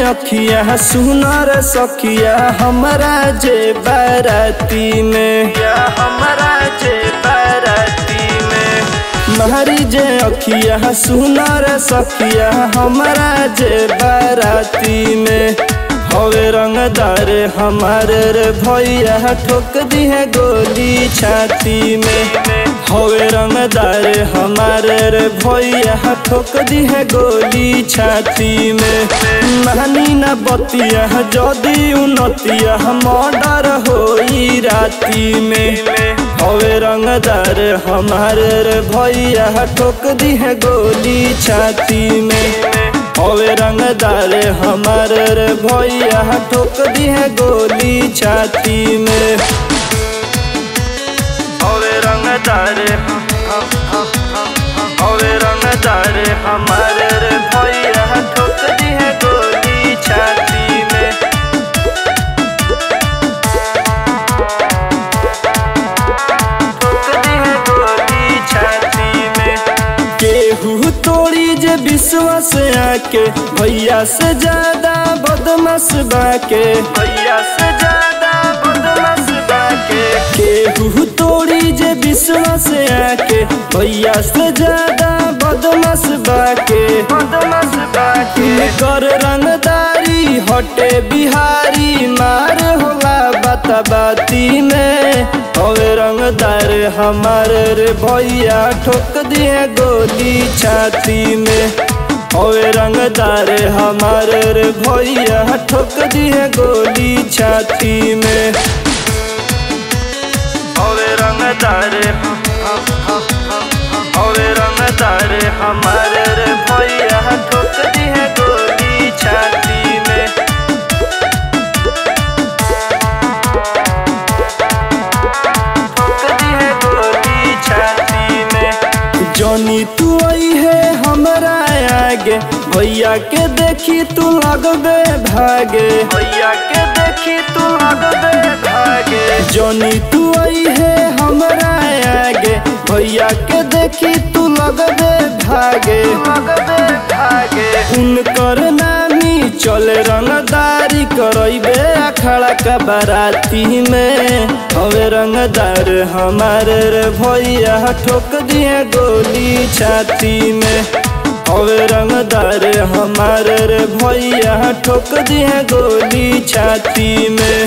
अखिया सुनर सखिया हमरा जे बाराती में या हमरा जे बाराती में महरी जे अखिया सुनर सखिया हमरा जे बाराती में हवे रंगदार हमारे रे भैया ठोक दी है गोली छाती में हवे रंगदार हमारे रे भैया ठोक दी है गोली छाती में नानी न बतिया जदी उन्नतिया मर्डर होई राती में हवे रंगदार हमारे रे भैया ठोक दी है गोली छाती में हवे रंगदार हमारे रे भैया ठोक दी है गोली छाती में हवे रंगदार हवे रंगदार हमारे रे भैया ठोक दी है गोली छाती में ठोक दी है गोली छाती में केहू तोड़ी जे विश्वास आके भैया से ज्यादा बदमाश बाके भैया से ज्यादा बदमाश बाके केहू तोड़ी जे विश्वास आके भैया से ज्यादा बदमाश बाके बदमाश बाके कर रंगदारी हटे बिहारी मार होला बाता बाती में हवे रंगदार हमारे रे भैया ठोक दिए गोली छाती में हवे रंगदार हमारे रे भैया ठोक दिए गोली छाती में हवे रंगदार हवे रंगदार हमारे रे भैया ठोक दिए गोली छाती में ठोक दी है गोली छाती में जनी तू आई है हमरा आगे भैया के देखी तू लगबे भागे भैया के देखी तू लगबे भागे जनी तू आई है हमरा आगे भैया के देखी तू लगबे भागे लगबे भागे उनकर नामी चले रंगदारी करैबे अखाड़ा का बाराती में हवे रंगदार हमारे रे भैया ठोक दिए गोली छाती में हवे रंगदार हमारे रे भैया ठोक दिए गोली छाती में